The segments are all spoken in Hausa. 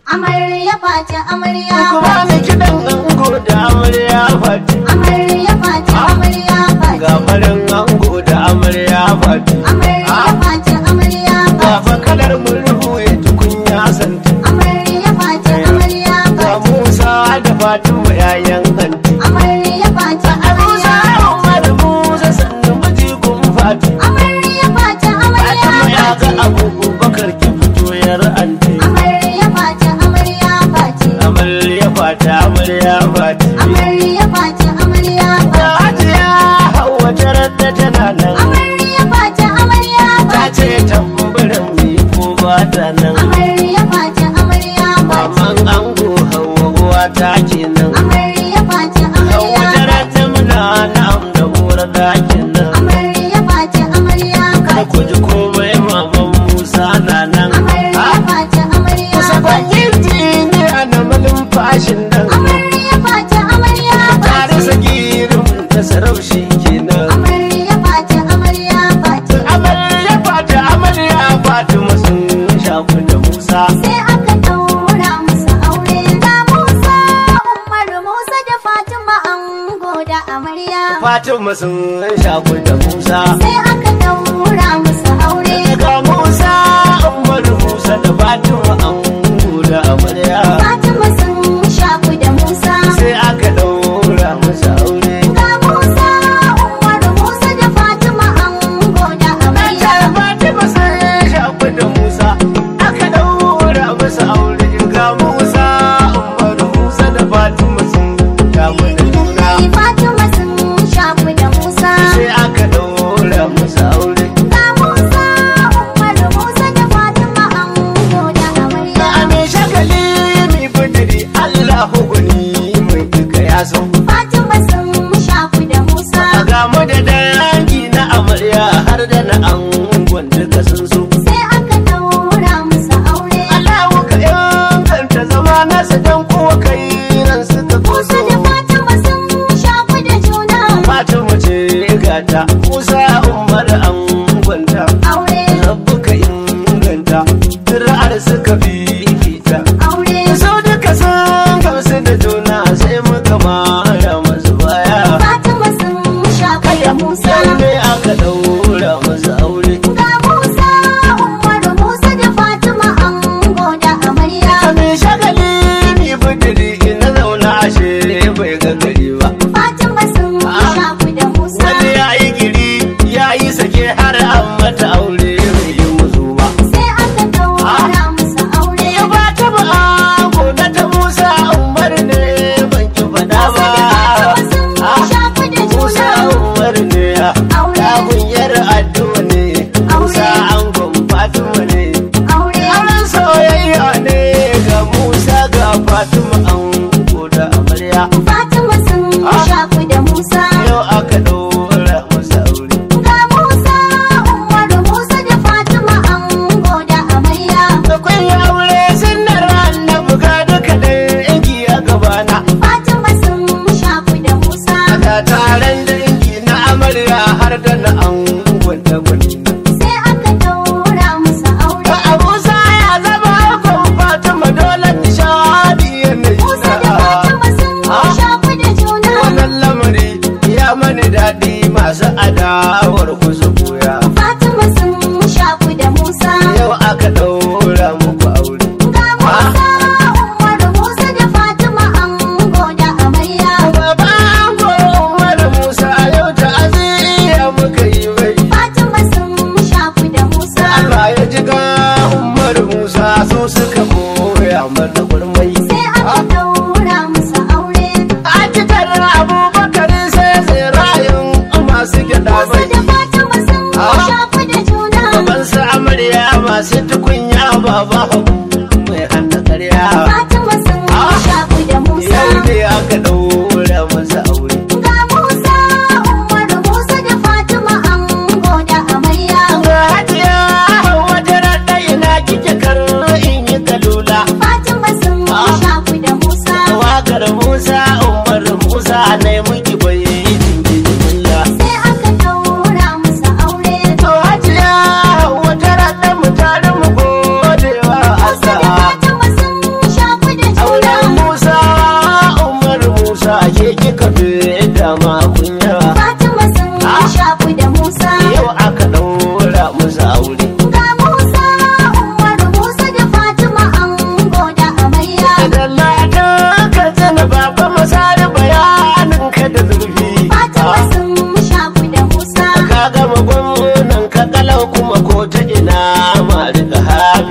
Amarya fati amarya Kuma fati. ni kiɗan ango da amarya fati. Amarya fati amarya fati. Ga farin ango da amarya fati. Amarya fati amarya Ga fati. fa kalar murhu ya tukunya santi. Amarya fati amarya Ga fati. Musa da Fatima yayan anti. Amarya fati Musa amarya Umar Musa sannu miji kun fati. Amarya fati amarya Fatima ya ga fati. Abubakar ki fito yar anti. Amarya fati amarya fati. Amarya fata amarya fati. Amarya fati amarya Ga fati. Hajiya Hauwa tarar da tana nan. Amarya fati amarya Ta fati. ce tambarin mi ko ba ta nan. Amarya fati amarya fati. Maman ango Hauwa uwa ta kenan. Amarya fati Hauwa amarya tarar fati. ta muna na'am da uwar dakin nan. Amarya fati amarya Kada ku fati. ji komai maman Musa na nan. Amarya fati amarya Kusa fati. bakin ne a na malumfashin nan. Amarya fati amarya Tare fati. sagirin ta saraushi kenan. Amarya fati amarya fati. Amarya fata amarya Fatima sun shaku da Musa. Sai aka daura musu aure da Musa, Umar Musa da Fatima ango da amarya. Fatima sun shaku da Musa. Sai aka daura musu aure. Ga Musa Umar Musa da Fatima an da amarya. Fatima sun shaku da Musa. Sai aka daura masa aure. Ga Musa, Umar Musa da Fatima ango da amarya. Fatima sun shaku da Musa. Aka daura masa aure. Ga Musa Umar Musa da Fatima sun shaku da juna. Fatima sun shaku da Musa. Sai aka daura masa aure. Ga Musa, Umar Musa da Fatima ango da amarya. Ame shagali mi budiri Allahu guni mai duka ya so. Fatima sun shaku da Musa. A gamu da dangi na amarya har da na angon duka sun so. Sai aka daura musu aure. Allahu ka inganta zama nasa dan kuwa kai nan suka Musa koso. da Fatima sun shaku da juna. Fatima ce gata Musa Umar angonta. Aure, Rabbu ka inganta ra'ar suka fifita. aure. Sau duka sun gamsu da juna sai muka mara masu baya. Fatima sun shaku da Musa. Yau ne aka daura masa aure. Ga Musa, Umar Musa da Fatima ango da amarya. Kame shagali ni budiri ina zauna ashe bai ga gari ba. Fatima sun shaku da Musa. Wani ya yi giri ya yi sake har an mata aure bai yi musu ba. Sai aka daura musu aure. Ya ba ta ba gona ta Musa Umar ne ban ki faɗa ba. Fatima sun Ah, shaku da Musa juna. Umar ne ya. Aure. Yagunyar addu'a ne. Musa angon Fatima ne. Aure, Auren soyayya ne ga Musa ga Fatima ango da amarya. Fatima sun Ah. shaku da Musa. Yau aka ɗora masa aure. Ga Musa, Umar Musa da Fatima ango da amarya. Akwai aure sunnar annabi ga duka dangi a gabana. Fatima sun shaku da Musa. Ga taron dangi na amarya har da na angon da gwani. Sai aka daura musu aure. A Musa ya zama angon Fatima dole nishadi yanayi. Musa da Fatima sun Ah. shaku da juna. Wannan lamari ya mani daɗi masu adawar kusa goya. Fatima sun shaku da Musa. Yau aka ɗaura muku aure. Ga Musa, Umar Musa da Fatima ango da amarya. Baba ango Umar Musa yau ta aziya muka yi mai. Fatima sun shaku da Musa. Allah ya ji ga Umar Musa su suka koya mana gurmai. Sai aka daura musu aure. A cikar Abubakar sai tsirayen masu gyaɗa Musa da mai. Fatima sun Ah. shaku da juna. Baban su amarya masu tukunya baba mai hannun ƙarya. Fatima sun shaku da Musa. Yau ne aka ɗaura masa aure. Ga Musa, Umar Musa da Fatima ango da amarya. Ga hajiya wata raɗa ina kike kar in yi kalula. Fatima sun Ah. shaku da Musa. Wakar Musa Umar Musa ne muki bai jimilla. Sai aka daura musu aure. To hajiya wata raɗa mu tare mu gode wa Musa da Allah. Fatima sun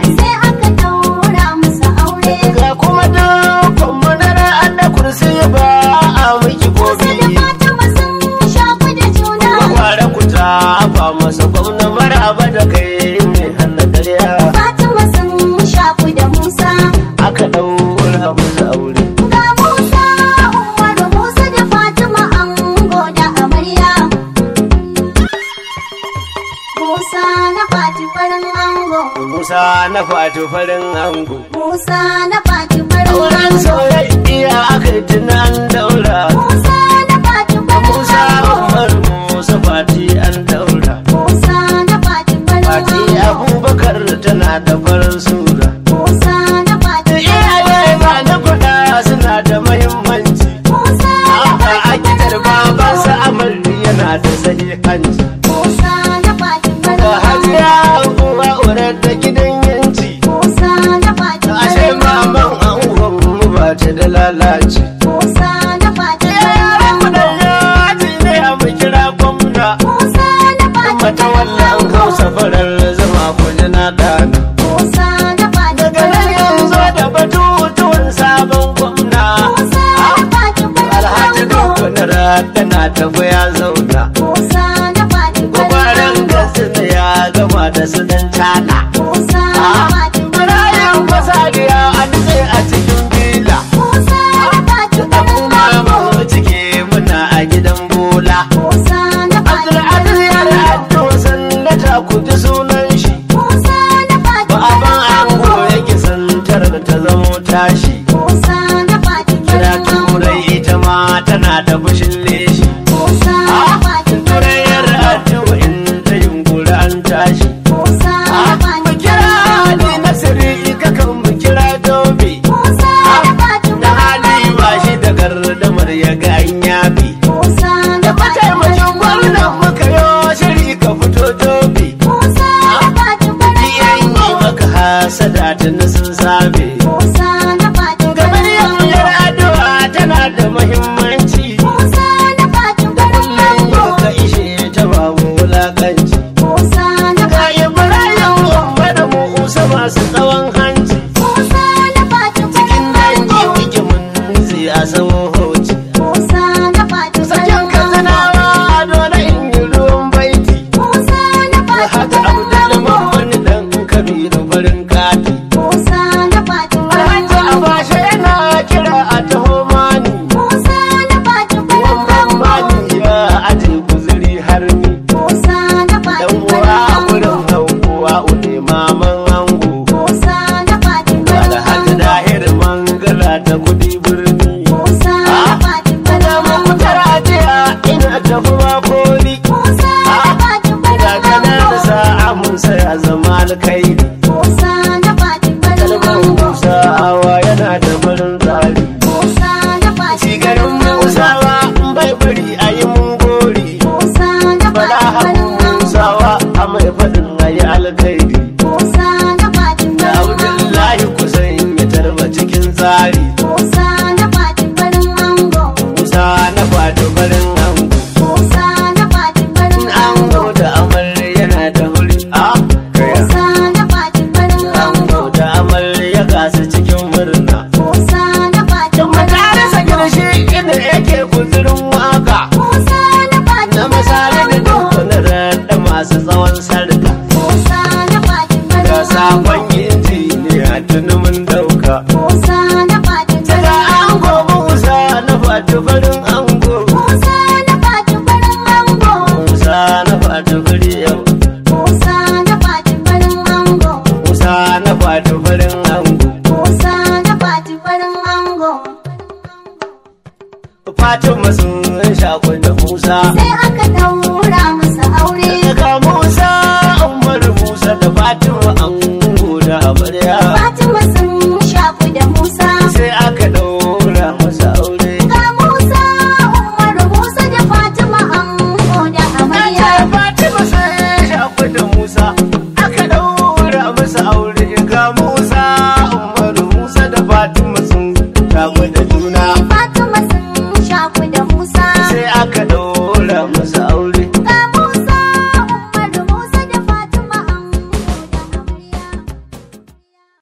sai aka daura masa aure ga kuma dukkan madara an da kursi ba a miki Musa da gobe Fatima sun shaku da juna kwara ku ta ba masa gwamna maraba da kai mai hana karya Fatima sun shaku da Musa aka daura masa aure Ga Musa, Umaru Musa da Fatima ango da amarya. Musa na Fati farin ango, musa na fatu farin ango Musa na Fati farin auren ango. soyayya aka yi tunan daura Musa na Fati farin musa ango, umar musa fati an daura Musa na Fati farin fati ango, abubakar tana da farin sura Musa na Fati iyaye farin ba ango, na kuɗa suna da mahimmanci Musa na Haka a Fati gidan farin babansa ango, amarni yana da sahihanci. Musa na Fati Ga farin ango, hajiya uwa urar da gidan yanci. Musa na Fati Ashe farin maman ango, angon mu ba ta da lalaci. Musa na Fati farin Yaran mu da ango. yaji ne a mu kira gwamna. Musa na Fati Mata wallan hausa farar zama kuje na dana. Musa na Fati Daga nan yanzu da batutuwan sabon gwamna. Musa na Fati Alhaji Dukkan Rakana tafi ya zauna. Musa na Fati Gwagwaran gasu ya gama da su dan cana. Musa na Fati Birayen fasadiya an sai a cikin bila. Musa na Fati Da kuma mu cike muna a gidan bola. Musa na Fati Abdulaziz ya da addo sallata ku ji sunan shi. Musa na Fati Ba ban ango yake santar da ta zamo tashi. Musa na Fati Kira turai ita ma tana da fushin leshi. Musa na Fati Turayar addo in ta yunkuri an tashi. Musa na Mu Fati kira Ali Nasiri kakan mu kira Dobe. Musa na Fati Da hali ba shi da gardamar ya ga an yafi. Musa na Fati Mataimakin gwamnan muka yo shiri ka fito Dobe. Musa na Fati Iyan yi maka hasada tuni sun same. Musa na Fati Gabar yamyar addu'a tana da muhimmanci. Musa na Fati Kullum yau ka ishe ta babu wulakanci. Musa na Ga Ibrahim Umar da Musa masu tsawon hanci. Musa na Fati Cikin dangi muke mun zai a sawo hoci. Musa na Fati Sakin kazanawa dole in yi ruwan baiti. Musa na Da Fati haka Abdul Muhammad dan Kabiru farin kati. Musa na Fati Alhaji Abashe yana kira a taho mani. Musa na Fati Wannan mani ya aje guzuri har ni. Musa na Fati Dan uwa a gurin haukuwa une maman ango. Musa na Fati Alhaji Dahir Mangala ta kudi birni. Musa na Fati Ina muku tarajiya ina tafi koli. Musa na Fati Ga kanar sa'a mun saya zama alkairi. Musa na Fati Kalmar Musa awa yana da farin tsari. Musa na Fati Cigarin Musawa in bai bari a yi mun gori. Musa na Bala Fati haku Musawa a mai faɗin a yi alkairi. Musa na Fati Da Abdullahi kusan ya tarba cikin tsari. Musa na Fati farin ango Musa na fato farin ango. Musa na Fati farin Ango ango da amarya yana da wuri. A kaya. Musa na Fati farin Ango ango da amarya gasu cikin murna. Musa na Fati Tun majalisa girshi inda yake guzurin waka. Musa na Fati Na misali da dukkanin raɗa masu tsawon sarka. Musa na Fati Ga farin sakon injiniya tuni mun dauka. Musa na Fati Daga ango Musa na fati farin ango. Musa na Fati farin ango Musa na fati fari yau. Musa na Fati farin ango Musa na fati farin ango. Musa na Fati farin ango Fatima sun shaku da Musa. sai aka daura masa aure Daga Musa Umar Musa da Fatima ango da amarya. Fatima sun shaku da Musa Sai aka daura masa aure. ga Musa Umaru Musa da Fatima ango da amarya Ya Fatima sai shaku da Musa. Aka daura masa aure ga Musa.